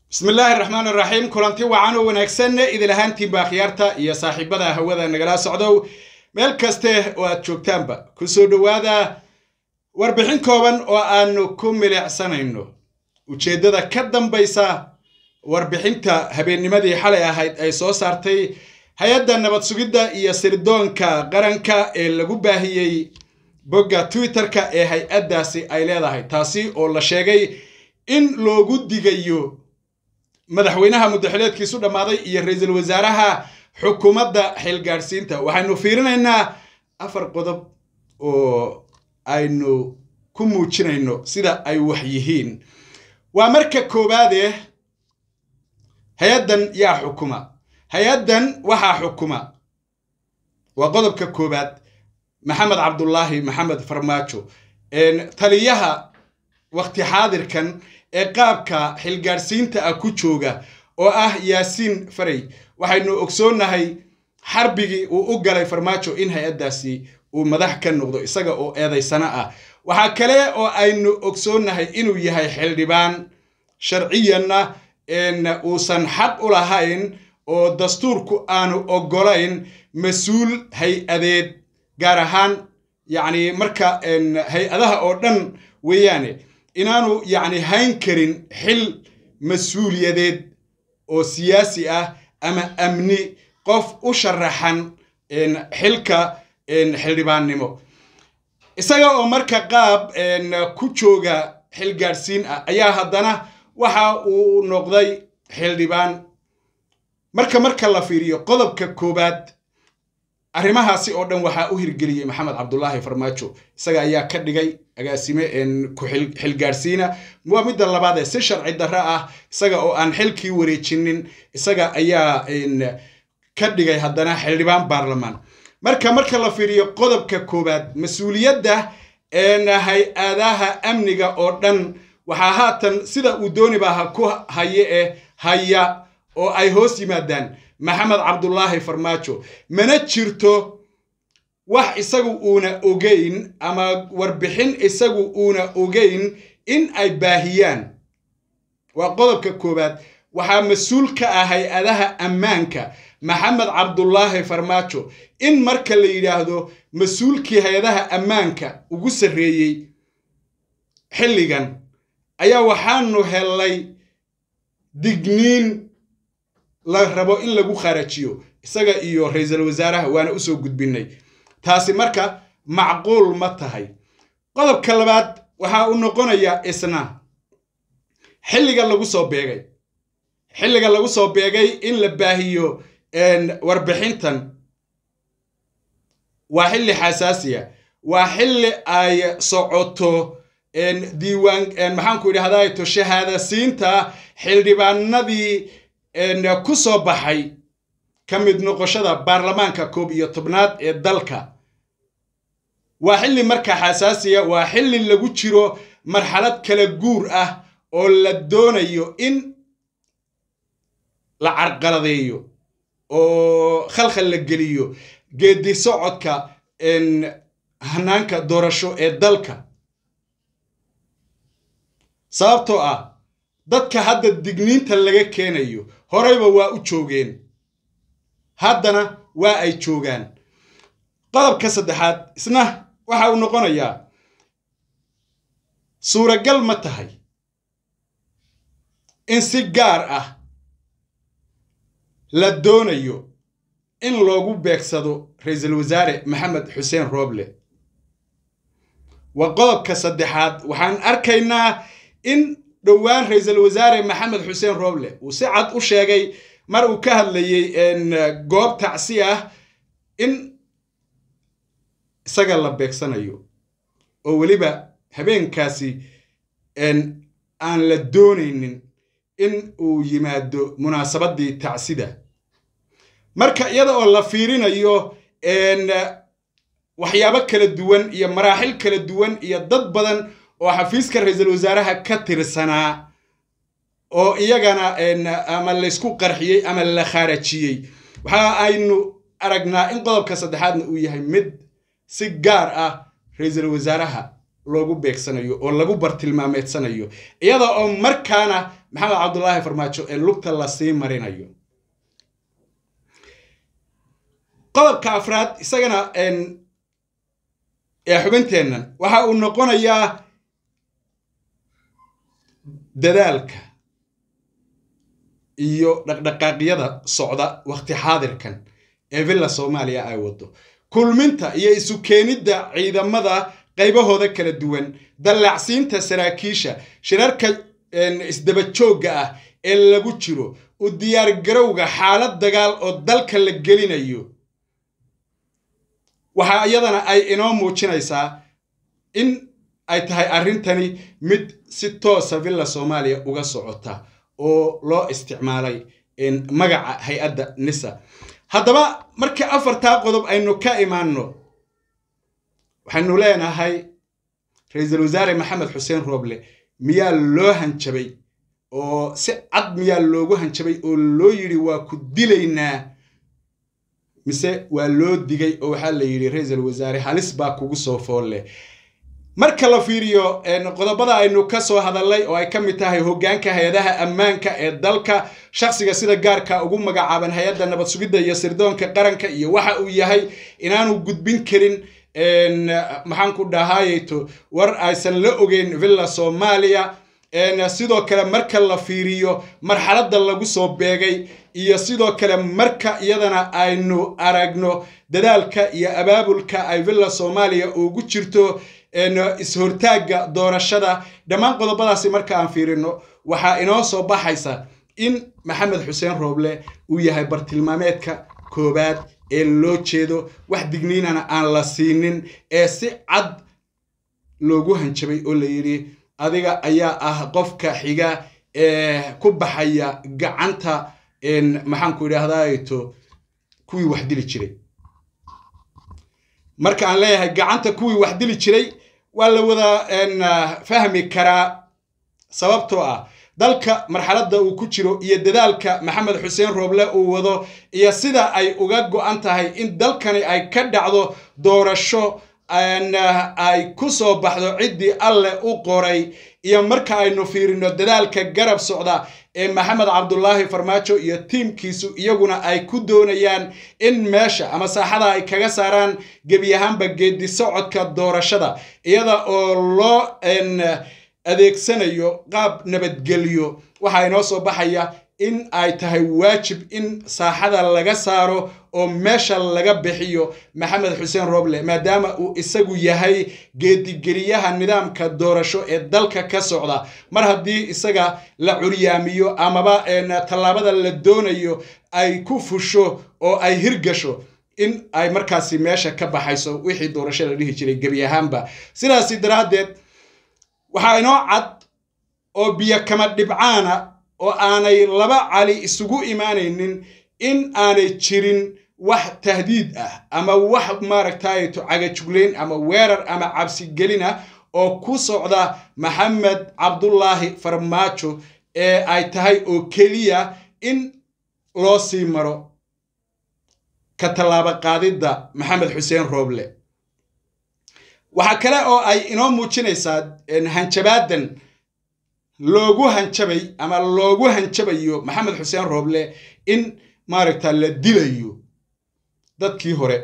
bismi illaahi raxmaan iraxiim kulanti wacan oo wanaagsan idil ahaantiinba akhyaarta iyo saaxiibada hawada nagala socdow meel kaste oo aad joogtaanba ku soo dhowaada warbixin kooban oo aanu ku milicsanayno ujeeddada ka dambaysa warbixinta habeennimadii xalay ahayd ay soo saartay hay-adda nabad sugidda iyo sirdoonka qaranka ee lagu baahiyey bogga twitter-ka ee hay-addaasi ay leedahay taasi oo la sheegay in loogu digayo madaxweynaha muddaxileedkiisu dhammaaday iyo ra-iisul wasaaraha xukuumadda xilgaadhsiinta waxaynu fiirinaynaa afar qodob oo aynu ku muujinayno sida ay wax yihiin waa marka koowaade hay-addan yaa xukuma hay-addan waxaa xukuma waa qodobka koowaad maxamed cabdulaahi maxamed farmaajo taliyaha wakti xaadirkan ee qaabka xilgaadhsiinta ah ku jooga oo ah yaasiin faray waxaynu ogsoonnahay xarbigii uu u galay farmaajo in hay-addaasi uu madax ka noqdo isaga oo eedaysano ah waxaa kale oo aynu ogsoonnahay inuu yahay xildhibaan sharciyanna uusan xaq u lahayn oo dastuurku aanu oggolayn mas-uul hay-adeed gaar ahaan yacni marka hay-adaha oo dhan weeyaane inaanu yacni hayn karin xil mas-uuliyadeed oo siyaasi ah ama amni qof u sharaxan xilka xildhibaannimo isaga oo marka qaab ku jooga xilgaadhsiin ah ayaa haddana waxa uu noqday xildhibaan marka marka la fiiriyo qodobka koowaad arrimahaasi oo dhan waxaa u hirgeliyey maxamed cabdulaahi farmaajo isaga ayaa ka dhigay agaasime ku xilgaadhsiina waa midda labaad ee si sharci darro ah isaga oo aan xilkii wareejinin isaga ayaa ka dhigay haddana xildhibaan baarlamaan marka marka la fiiriyo qodobka koowaad mas-uuliyadda hay-adaha amniga oo dhan waxaa haatan sida uu doonibaha ku haye ee haya oo ay hoos yimaadaan maxamed cabdulaahi farmaajo mana jirto wax isagu uuna ogeyn ama warbixin isagu uuna ogeyn in ay baahiyaan waa qodobka koowaad waxaa mas-uul ka ah hay-adaha ammaanka maxamed cabdulaahi farmaajo in marka la yidhaahdo mas-uulkii hay-adaha ammaanka ugu sarreeyey xilligan ayaa waxaanu hellay digniin la rabo in lagu kharajiyo isaga iyo ra-iisul wasaaraha waana usoo gudbinay taasi marka macquul ma tahay qodobka labaad waxa uu noqonayaa isna xilliga lagu soo beegay xilliga lagu soo beegay in la baahiyo warbixintan waa xilli xasaasiya waa xilli ay socoto diiwaan maxaanku idhahdato shahaadasiinta xildhibaanadii ku soo baxay ka mid noqoshada baarlamaanka koob iyo tobnaad ee dalka waa xilli marka xasaasiya waa xilli lagu jiro marxalad kala guur ah oo la doonayo in la carqaladeeyo oo khalkhal la geliyo geedi socodka hanaanka doorasho ee dalka sababtoo ah dadka hadda digniinta laga keenayo horeyba waa u joogeen haddana waa ay joogaan qodobka saddexaad isna waxa uu noqonayaa suuragal ma tahay in si gaar ah la doonayo in loogu beegsado ra-iisul wasaare maxamed xuseen rooble waa qodobka saddexaad waxaan arkaynaa in dhowaan ra-iisul wasaare maxamed xuseen rooble uu si cad u sheegay mar uu ka hadlayey goob tacsi ah in isaga la beegsanayo oo weliba habeenkaasi aan la doonaynin in uu yimaado munaasabaddii tacsida marka iyada oo la fiirinayo waxyaabo kala duwan iyo maraaxil kala duwan iyo dad badan oo xafiiska ra-iisul wasaaraha ka tirsanaa oo iyagana ama laysku qarxiyey ama la khaarajiyey waxa aynu aragnaa in qodobka saddexaadna uu yahay mid si gaar ah ra-iisul wasaaraha loogu beegsanayo oo lagu bartilmaameedsanayo iyada oo markaana maxamed cabdulaahi farmaajo ee lugta lasii marinayo qodobka afraad isagana ee xubinteennan waxa uu noqonayaa dadaalka iyo dhaqdhaqaaqyada socda waqti xaadirkan ee villa soomaaliya ay wado kulminta iyo isu keenidda ciidamada qaybahooda kala duwan dallacsiinta saraakiisha shirarka isdaba joogga ah ee lagu jiro u diyaargarowga xaalad dagaal oo dalka la gelinayo waxaa iyadana ay inoo muujinaysaa in ay tahay arrintani mid si toosa villa soomaaliya uga socota oo loo isticmaalay magaca hay-adda nisa haddaba markii afartaa qodob aynu ka imaanno waxaynu leenahay ra-iisul wasaare maxamed xuseen rooble miyaa loo hanjabay oo si cad miyaa loogu hanjabay oo loo yidhi waa ku dilaynaa mise waa loo digay oo waxaa la yidhi ra-iisul wasaare halis baa kugu soo foolle marka la fiiriyo qodobada aynu ka soo hadalnay oo ay ka mid tahay hoggaanka hay-adaha ammaanka ee dalka shakhsiga sida gaarka ugu magacaaban hay-adda nabad sugidda iyo sirdoonka qaranka iyo waxa uu yahay inaanu gudbin karin maxaan ku dhahayto war aysan la ogeyn villa soomaaliya sidoo kale marka la fiiriyo marxaladda lagu soo beegay iyo sidoo kale marka iyadana aynu aragno dadaalka iyo abaabulka ay villa soomaaliya ugu jirto is-hortaagga doorashada dhammaan qodobadaasi marka aan fiirino waxaa inoo soo baxaysa in maxamed xuseen rooble uu yahay bartilmaameedka koowaad ee loo jeedo wax digniinana aan la siinin ee si cad loogu hanjabay oo la yidhi adiga ayaa ah qofka xiga ee ku baxaya gacanta maxaanku idhaahdaato kuwii wax dili jiray marka aan leeyahay gacanta kuwii wax dili jiray waa la wada fahmi karaa sababtoo ah dalka marxaladda uu ku jiro iyo dadaalka maxamed xuseen rooble uu wado iyo sida ay uga go-an tahay in dalkani ay ka dhacdo doorasho ay ku soo baxdo ciddii alleh u qoray iyo marka aynu fiirino dadaalka garab socda ee maxamed cabdulaahi farmaajo iyo tiimkiisu iyaguna ay ku doonayaan in meesha ama saaxada ay kaga saaraan gebi ahaanba geedi socodka doorashada iyada oo loo adeegsanayo qaab nabadgelyo waxaa inoo soo baxaya in ay tahay waajib in saaxada laga saaro oo meesha laga bixiyo maxamed xuseen roble maadaama uu isagu yahay geedigeliyaha nidaamka doorasho ee dalka ka socda mar haddii isaga la curyaamiyo amaba tallaabada la doonayo ay ku fusho oo ay hirgasho in ay markaasi meesha ka baxayso wixii doorasho la dhihi jiray gebi ahaanba sidaasi daraaddeed waxaa inoo cad oo biyo kama dhibcaana oo aanay laba cali isugu imaanaynin in aanay jirin wax tahdiid ah ama wax maaragtayto cagajuglayn ama weerar ama cabsigelina oo ku socda maxamed cabdulaahi farmaajo ee ay tahay oo keliya in loo sii maro ka tallaabo qaadidda maxamed xuseen rooble waxaa kale oo ay inoo muujinaysaa hanjabaadan loogu hanjabay ama loogu hanjabayo maxamed xuseen rooble in maaragta la dilayo dadkii hore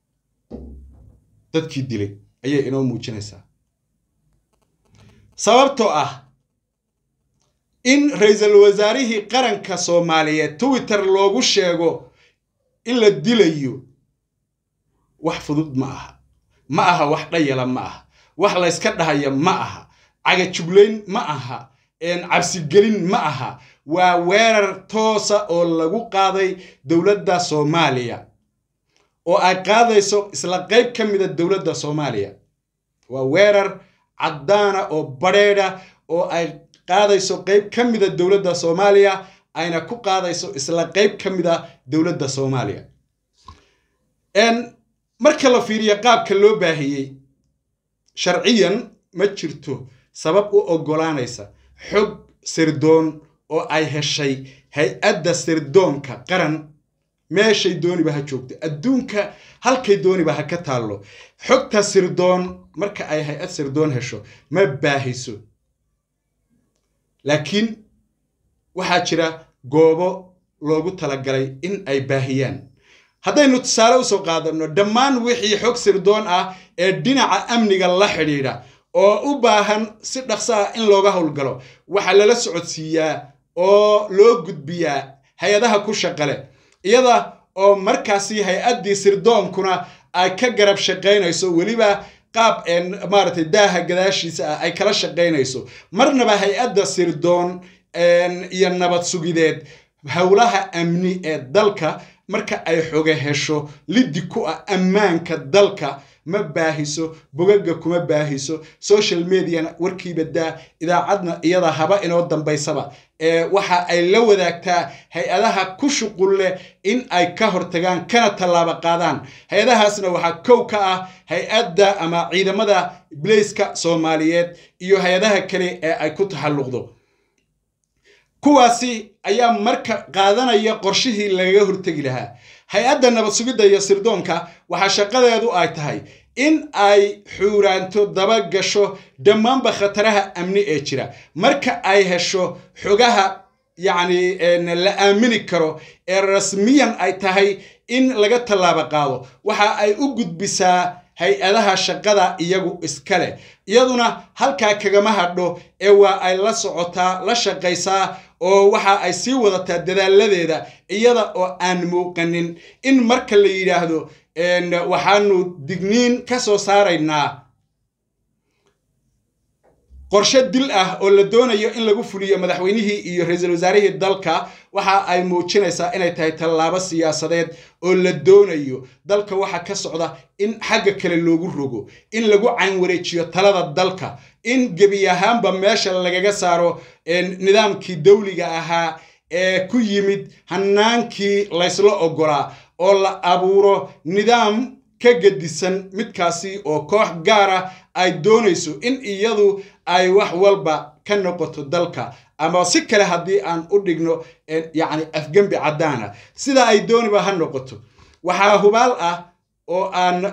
dadkii dilay ayay inoo muujinaysaa sababtoo ah in ra-iisul wasaarihii qaranka soomaaliyeed twitter loogu sheego in la dilayo wax fudud ma aha ma aha wax dhayala ma aha wax layska dhahaya ma aha cagajuglayn ma aha cabsigelin ma aha waa weerar toosa oo lagu qaaday dowladda soomaaliya oo ay qaadayso isla qayb ka mida dowladda soomaaliya waa weerar caddaana oo badrheedha oo ay qaadayso qayb ka mida dowladda soomaaliya ayna ku qaadayso isla qayb ka mida dowladda soomaaliya marka la fiiriyo qaabka loo baahiyey sharciyan ma jirto sabab u oggolaanaysa xog sirdoon oo ay heshay hay-adda sirdoonka qaran meeshay dooniba ha joogto adduunka halkay dooniba ha ka taallo xogta sirdoon marka ay hay-ad sirdoon hesho ma baahiso laakiin waxaa jira goobo loogu talagalay in ay baahiyaan haddaynu tusaale usoo qaadanno dhammaan wixii xog sirdoon ah ee dhinaca amniga la xidhiidha oo u baahan si dhaqso ah in looga howlgalo waxaa lala socodsiiyaa oo loo gudbiyaa hay-adaha ku shaqale iyada oo markaasi hay-addii sirdoonkuna ay ka garab shaqaynayso weliba qaab maaragtay daaha gadaashiisa ah ay kala shaqaynayso marnaba hay-adda sirdoon iyo nabad sugideed howlaha amni ee dalka marka ay xoge hesho liddi ku ah ammaanka dalka ma baahiso bogaga kuma baahiso social mediana warkiiba daa idaacadna iyada haba inoo dambaysaba ee waxa ay la wadaagtaa hay-adaha ku shuqul leh in ay ka hortagaan kana tallaabo qaadaan hay-adahaasna waxaa kow ka ah hay-adda ama ciidamada blaiska soomaaliyeed iyo hay-adaha kale ee ay ku taxalluqdo kuwaasi ayaa marka qaadanaya qorshihii lagaga hortegi lahaa hay-adda nabad sugidda iyo sirdoonka waxaa shaqadeedu ay tahay in ay xuuraanto daba gasho dhammaanba khataraha amni ee jira marka ay hesho xogaha yacni la aamini karo ee rasmiyan ay tahay in laga tallaabo qaado waxa ay u gudbisaa hay-adaha shaqada iyagu iska leh iyaduna halkaa kagama hadho ee waa ay la socotaa la shaqaysaa oo waxa ay sii wadataa dadaaladeeda iyada oo aan muuqanin in marka la yidhaahdo waxaanu digniin ka soo saaraynaa qorshe dil ah oo la doonayo in lagu fuliyo madaxweynihii iyo ra-iisul wasaarihii dalka waxa ay muujinaysaa inay tahay tallaabo siyaasadeed oo la doonayo dalka waxa ka socda in xagga kale loogu rogo in lagu caynwareejiyo talada dalka in gebi ahaanba meesha lagaga saaro nidaamkii dawliga ahaa ee ku yimid hanaankii laysla ogolaa oo la abuuro nidaam ka gedisan midkaasi oo koox gaara ay doonayso in iyadu ay wax walba ka noqoto dalka ama si kale haddii aan u dhigno yacni afgembi caddaana sida ay dooniba ha noqoto waxaa hubaal ah oo aan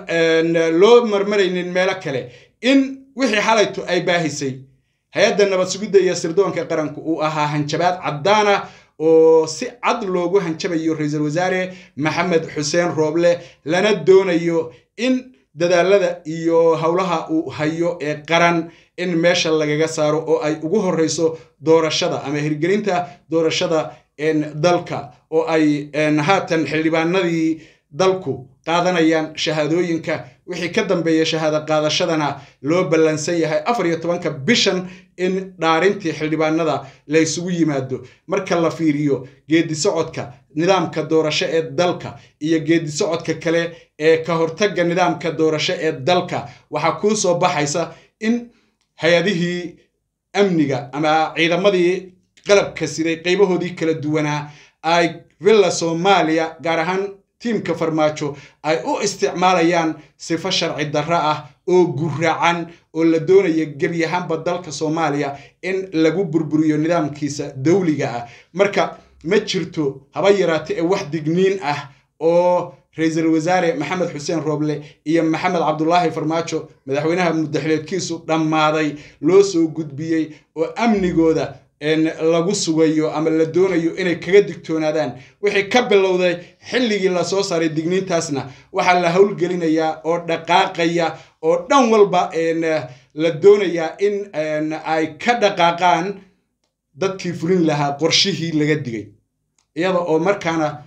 loo marmaraynin meelo kale in wixii xalayto ay baahisay hay-adda nabad sugidda iyo sirdoonka qaranku uu ahaa hanjabaad caddaana oo si cad loogu hanjabayo ra-iisul wasaare maxamed xuseen rooble lana doonayo in dadaalada iyo howlaha uu hayo ee qaran in meesha lagaga saaro oo ay ugu horreyso doorashada ama hirgelinta doorashada dalka oo ay haatan xildhibaanadii dalku qaadanayaan shahaadooyinka wixii ka dambeeya shahaado qaadashadana loo ballansan yahay afar iyo tobanka bishan in dhaarintii xildhibaanada la ysugu yimaado marka la fiiriyo geedi socodka nidaamka doorasho ee dalka iyo geedi socodka kale ee ka hortagga nidaamka doorasho ee dalka waxaa kuu soo baxaysa in hay-adihii amniga ama ciidamadii qalabka siday qaybahoodii kala duwanaa ay villa soomaaliya gaar ahaan tiimka farmaajo ay u isticmaalayaan sifo sharci darro ah oo guracan oo la doonaya gebi ahaanba dalka soomaaliya in lagu burburiyo nidaamkiisa dawliga ah marka ma jirto haba yaraate ee wax digniin ah oo ra-iisul wasaare maxamed xuseen rooble iyo maxamed cabdulaahi farmaajo madaxweynaha muddaxileedkiisu dhammaaday loo soo gudbiyey oo amnigooda lagu sugayo ama la doonayo inay kaga digtoonaadaan wixii ka bilowday xilligii lasoo saaray digniintaasna waxaa la howlgelinayaa oo dhaqaaqaya oo dhan walba la doonayaa in ay ka dhaqaaqaan dadkii fulin lahaa qorshihii laga digay iyada oo markaana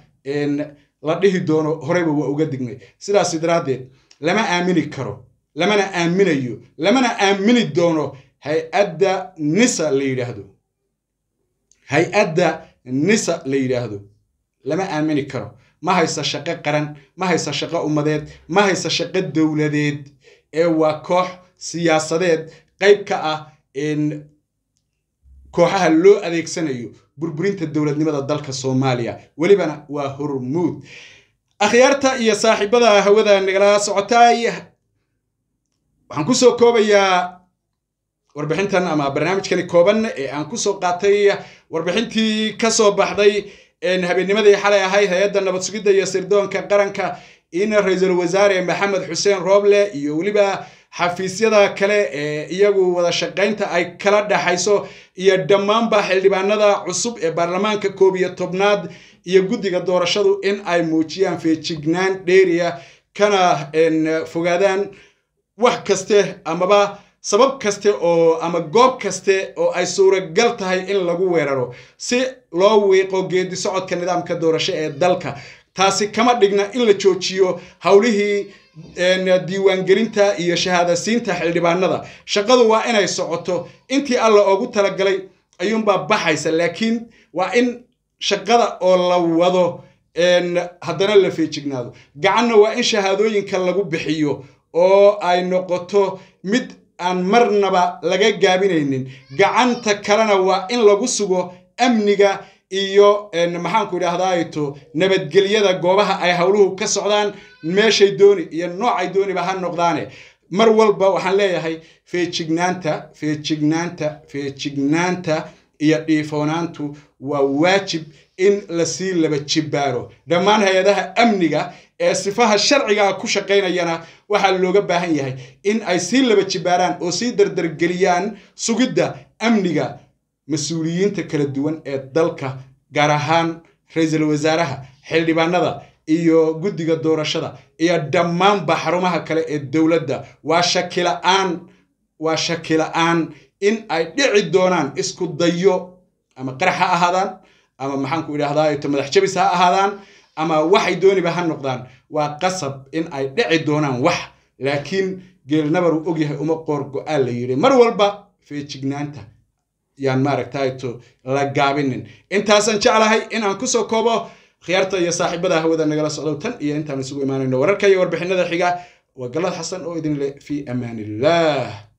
la dhihi doono horeyba waa uga dignay sidaas daraaddeed lama aamini karo lamana aaminayo lamana aamini doono hay-adda nisa la yidhaahdo hay-adda nisa la yidhaahdo lama aamini karo ma haysa shaqo qaran ma haysa shaqo ummadeed ma haysa shaqo dowladeed ee waa koox siyaasadeed qayb ka ah kooxaha loo adeegsanayo burburinta dowladnimada dalka soomaaliya welibana waa hormuud akhyaarta iyo saaxiibada hawada nagala socotaay waxaan kusoo koobayaa warbixintan ama barnaamijkani kooban ee aan kusoo qaatay warbixintii ka soo baxday habeennimadii xalay ahayd hay-adda nabad sugidda iyo sirdoonka qaranka in ra-iisul wasaare maxamed xuseen rooble iyo weliba xafiisyada kale ee iyagu wada shaqaynta ay kala dhaxayso iyo dhammaanba xildhibaanada cusub ee baarlamaanka koob iyo tobnaad iyo guddiga doorashadu in ay muujiyaan feejignaan dheeriya kana fogaadaan wax kaste amaba sabab kaste oo ama goob kaste oo ay suuragal tahay in lagu weeraro si loo wiiqo geedi socodka nidaamka doorasho ee dalka taasi kama dhigna in la joojiyo howlihii diiwaangelinta iyo shahaadasiinta xildhibaanada shaqadu waa inay socoto intii alla oogu talagalay ayuunbaa baxaysa laakiin waa in shaqada oo la wado haddana la feejignaado gacanna waa in shahaadooyinka lagu bixiyo oo ay noqoto mid aan marnaba laga gaabinaynin gacanta kalena waa in lagu sugo amniga iyo maxaanku idhaahdaato nabadgelyada goobaha ay howluhu ka socdaan meeshay dooni iyo noocay dooniba ha noqdaane mar walba waxaan leeyahay feejignaanta feejignaanta feejignaanta iyo dhiifoonaantu waa waajib in lasii laba jibbaaro dhammaan hay-adaha amniga ee sifaha sharcigaa ku shaqaynayana waxaa looga baahan yahay in ay sii laba jibbaaraan oo sii dardargeliyaan sugidda amniga mas-uuliyiinta kala duwan ee dalka gaar ahaan ra-iisul wasaaraha xildhibaanada iyo guddiga doorashada iyo dhammaanba xarumaha kale ee dowladda waa shakila-aan waa shakila-aan in ay dhici doonaan isku dayo ama qarax ha ahaadaan ama maxaanku idhahdaa madax jabis ha ahaadaan ama waxay dooniba ha noqdaan waa qasab in ay dhici doonaan wax laakiin geelnabar uu ogyahay uma qoor go-aan la yidhi mar walba feejignaanta yaan maaragtayto la gaabinin intaasaan jeclahay in aan kusoo koobo khiyaarta iyo saaxiibada hawada nagala socdow tan iyo intaan isugu imaanayno wararka iyo warbixinada xiga waa galad xasan oo idin leh fii amaan illah